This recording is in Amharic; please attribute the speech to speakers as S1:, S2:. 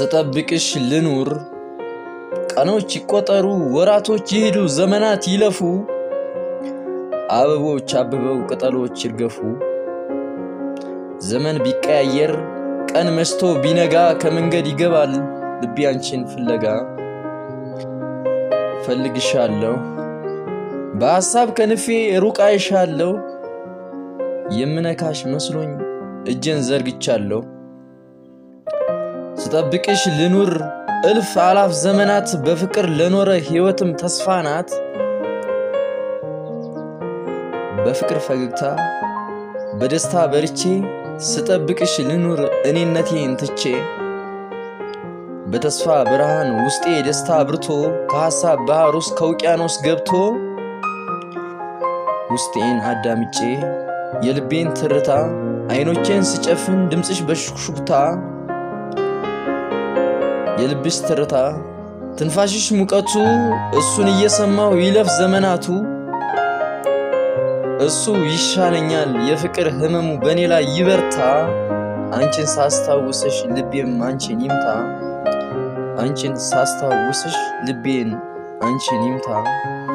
S1: ስጠብቅሽ ልኑር ቀኖች ይቆጠሩ ወራቶች ይሄዱ ዘመናት ይለፉ አበቦች አብበው ቅጠሎች ይርገፉ ዘመን ቢቀያየር ቀን መሽቶ ቢነጋ ከመንገድ ይገባል ልቤ አንቺን ፍለጋ ፈልግሻለሁ በሐሳብ ከንፌ ሩቅ አይሻለሁ የምነካሽ መስሎኝ እጄን ዘርግቻለሁ ስጠብቅሽ ልኑር እልፍ አላፍ ዘመናት በፍቅር ለኖረ ሕይወትም ተስፋ ናት በፍቅር ፈገግታ በደስታ በርቼ ስጠብቅሽ ልኑር እኔነቴን ትቼ በተስፋ ብርሃን ውስጤ ደስታ አብርቶ ከሐሳብ ባህር ውስጥ ከውቅያኖስ ገብቶ ውስጤን አዳምጬ የልቤን ትርታ አይኖቼን ስጨፍን ድምፅሽ በሹክሹክታ የልብሽ ትርታ ትንፋሽሽ ሙቀቱ እሱን እየሰማው ይለፍ ዘመናቱ እሱ ይሻለኛል የፍቅር ህመሙ በእኔ ላይ ይበርታ አንቺን ሳስታውስሽ ልቤም አንቺን ይምታ አንቺን ሳስታውስሽ ልቤን አንቺን ይምታ